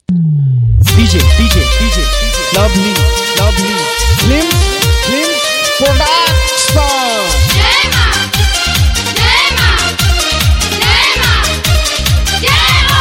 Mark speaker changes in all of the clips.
Speaker 1: DJ, DJ, DJ, lovely, lovely, Slim, Slim Production.
Speaker 2: Yema! Yema! Yema! Yema!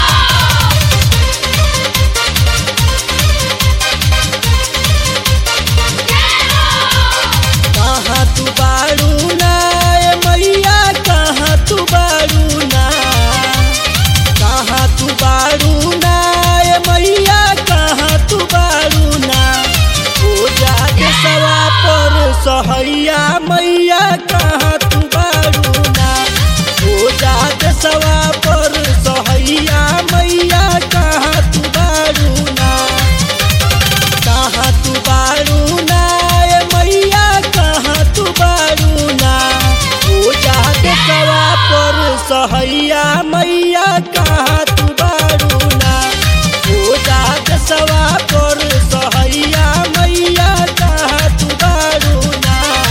Speaker 1: कहाँ तू बारू ना ए मैया कहाँ तू बारू ना कहाँ तू बारू ना ए मैया कहाँ तू बारू ना ओ जाके सवा पर सहैया मैया कहाँ तू बारू ना ओ जाके सवा पर सहैया मैया कहाँ तू बारू ना कहाँ तू बारू ना ए मैया कहाँ तू बारू ना ओ जाके सवा पर सहैया मैया कहाँ तू बारू ना ओ जाके सवा पर सहैया मैया कहाँ तू बारू ना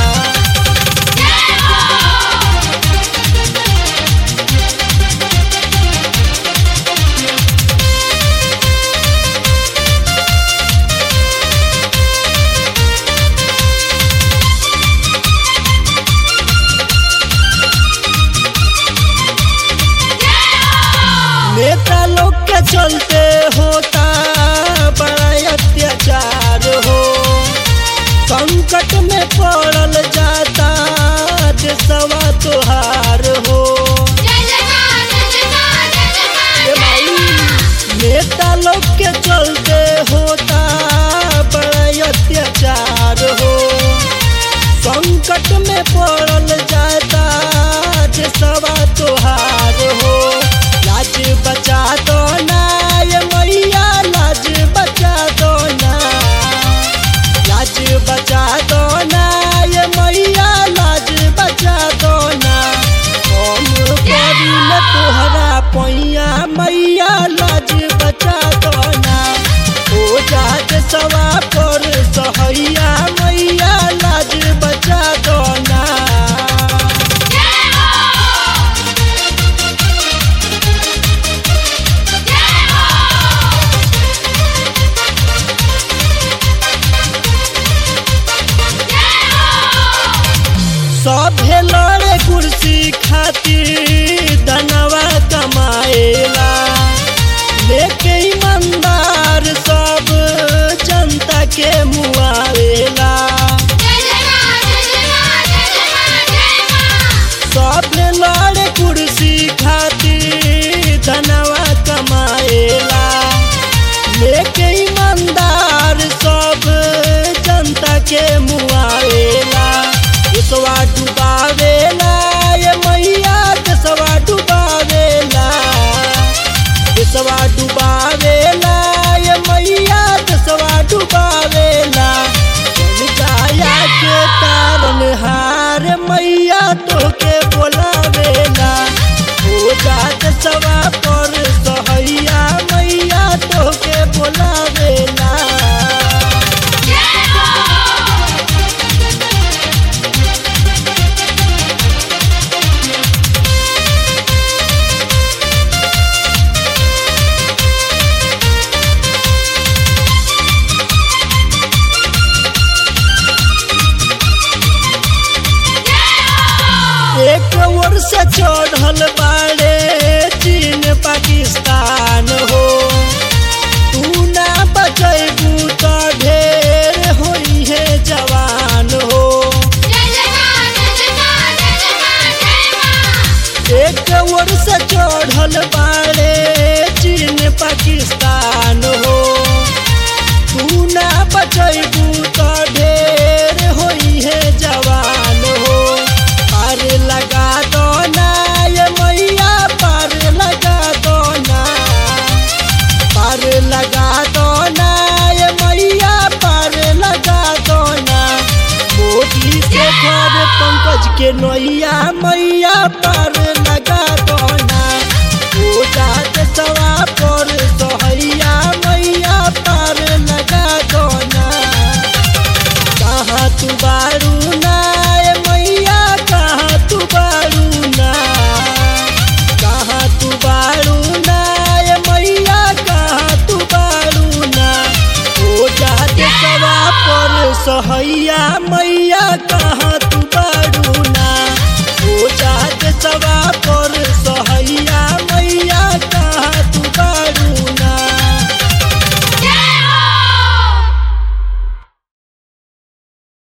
Speaker 1: नेता लोग के चलते होता बड़ा अत्याचार हो संकट में पड़ल जाता देशवा तोहार हो
Speaker 2: जय जयकार जय जयकार जय जयकार
Speaker 1: ए भाई नेता लोग के चलते होता बड़ा अत्याचार हो संकट में पड़ल जाता देशवा तोहार हो लाज बचा दो ना ये मैया लाज बचा दो ना लाज बचा दो ना ये मैया लाज बचा दो ना हम करिल तोहरा पैया मैया लाज बचा दो ना ओ जात सवा पर सहैया मैया लाज बचा दो ना सभे लड़े कुर्सी खातिर धनवा कमाएला लेके ईमानदार सब जनता के मुआवेला
Speaker 2: जय जयकार जय जयकार जय जयकार जय मां
Speaker 1: सभे लड़े कुर्सी खातिर धनवा कमाएला लेके ईमानदार सब जनता के मुआवेला देशवा डुबावेला ये मैया देशवा डुबावेला देशवा डुबावेला ये मैया देशवा डुबावेला जन जाया के कारण हार मैया तोके बोलावेला हो जात सवा पर सहैया मैया तोके बोलावेला एक ओर से चढ़ल बाड़े चीन पाकिस्तान हो तू ना बचैबू तो ढेर होई है जवान हो
Speaker 2: जय जयकार जय जयकार जय जयकार जय मां
Speaker 1: एक ओर से चढ़ल बाड़े चीन पाकिस्तान हो तू ना बचैबू तो ढेर होई है जवान हो पार लगा दो ना ये मैया पार लगा दो ना पार लगा दो ना ये मैया पार लगा दो ना मोदी से घर पंकज के नैया मैया पार लगा दो ना ओ जात सवा पर सहैया मैया पार लगा दो ना कहाँ तू बारू ना ए मैया कहाँ तू बारू ना कहाँ तू बारू ना ए मैया कहाँ तू बारू सहैया मैया कहाँ तू बारू